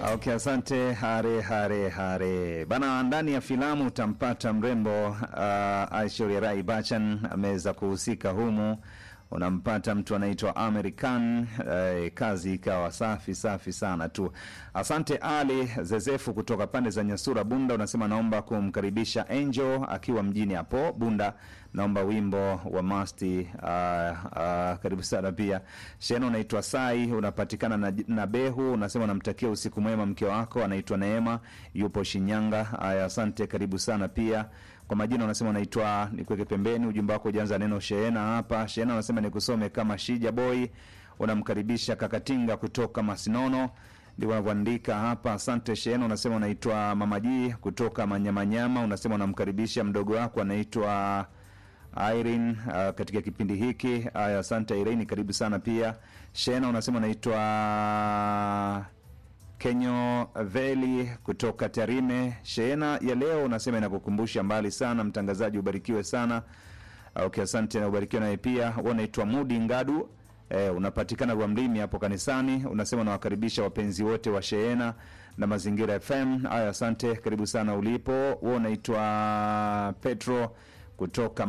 Okay, asante hare hare hare bana. Ndani ya filamu utampata mrembo uh, Aishwarya Rai Bachchan ameweza kuhusika humu. Unampata mtu anaitwa American eh, kazi ikawa safi safi sana tu. Asante Ali Zezefu kutoka pande za Nyasura Bunda, unasema naomba kumkaribisha Angel akiwa mjini hapo Bunda, naomba wimbo wa Masti. Uh, uh, karibu sana pia. Sheno unaitwa Sai, unapatikana na, na Behu, unasema unamtakia usiku mwema mke wako anaitwa Neema, yupo Shinyanga. Haya, asante, karibu sana pia kwa majina unasema unaitwa nikuweke pembeni. Ujumbe wako ujaanza neno Sheena hapa. Sheena unasema nikusome kama Shija Boy, unamkaribisha Kakatinga kutoka Masinono, ndio unavyoandika hapa. Asante Sheena. Unasema unaitwa Mamaji kutoka Manyamanyama, unasema unamkaribisha mdogo wako anaitwa Irene uh, katika kipindi hiki. Haya, asante Irene, karibu sana pia. Shena unasema unaitwa Kenyo Veli kutoka Tarime. Sheena ya leo unasema inakukumbusha mbali sana. Mtangazaji, ubarikiwe sana. Okay, asante na ubarikiwe naye pia. Wewe unaitwa Mudi Ngadu eh, unapatikana Rwamlimi hapo kanisani. Unasema unawakaribisha wapenzi wote wa Sheena na Mazingira FM. Haya, asante, karibu sana ulipo. Wewe unaitwa Petro kutoka